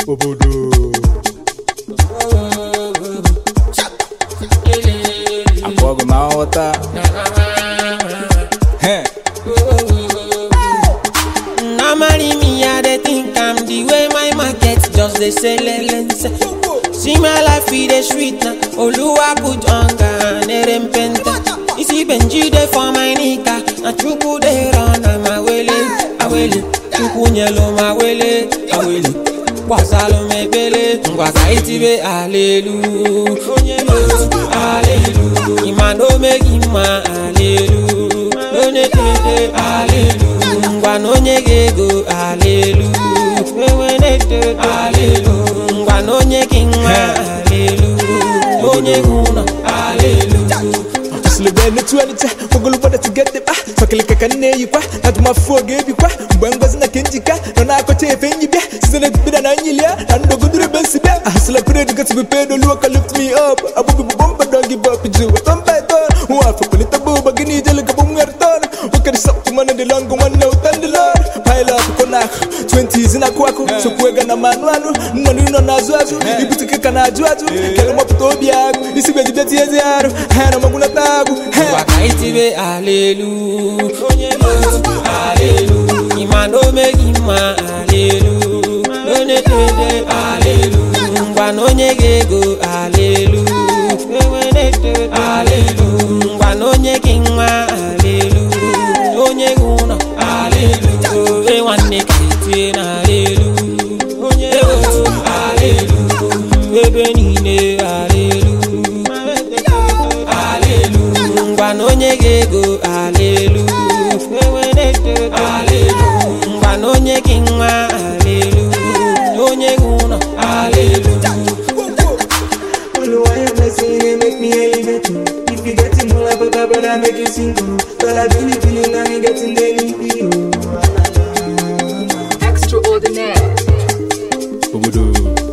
obodo akpọ gị ma nghọta He. Now marry me, I dey think I'm the way my market just dey sell elense. See my life e dey sweet na, Oluwa put hunger and erempente. You see Benji dey for my nika, na Chukwu dey run am awele, awele. Chukwu nyelo m awele, awele. Gbasalụ m ekpele, ngwa ka itibe alelu. Onye lelu, alelu. Ịma na o meghị mma, alelu. Onye tete, alelu. ngwa na onye ga-ego alelu ewe na-eto alelu ngwa na onye gị nwa alelu onye gị ụlọ alelu Sulube n'otu ọnịcha ogologo da tigede kpa fakilika ka nne eyikwa atụmafụ oge ebikwa mgbe ngozi na ke njika nọ na-akọcha efe nyi bịa site na ekpukpere na nyilia na ndogodoro ebe nsi bịa ahasịla pered gosibu pedo luoka lift me up abụbi bụ bọmba dọgi bọp ji wetọ mba eton nwa afọ polita bụ ụba gị n'ijele gabụ nwere ton okere sọptụ mana dị lọngụ nwanne ụta ndị lọr pilot konak 20 na-akụ akụ sokwu ega na manụ anụ nnọnụ nọ n'azụ azụ ibutike ka na-ajụ ajụ kele mọpụta obi agụ isi gbeji bịa ezi arụ ha na magwunata agụ ha ngwa ka itibe alelu onye lelu alelu ịma na o meghị mma alelu onye tete alelu ngwa na onye ga-ego alelu ewe na-eto alelu ngwa na onye gị nwa alelu onye gị ụlọ alelu e nwanne ka itie na alelu onye otu alelu ebe niile alelu alelu ngwa na onye ga-ego alelu ewe na-eto alelu ngwa na onye gị nwa alelu onye gị ụlọ alelu Only why I'm blessing it make me elevate you. If you getting more like a brother, make you single. Girl, I feel it, feeling now you getting daily feel. Extraordinaire. obodo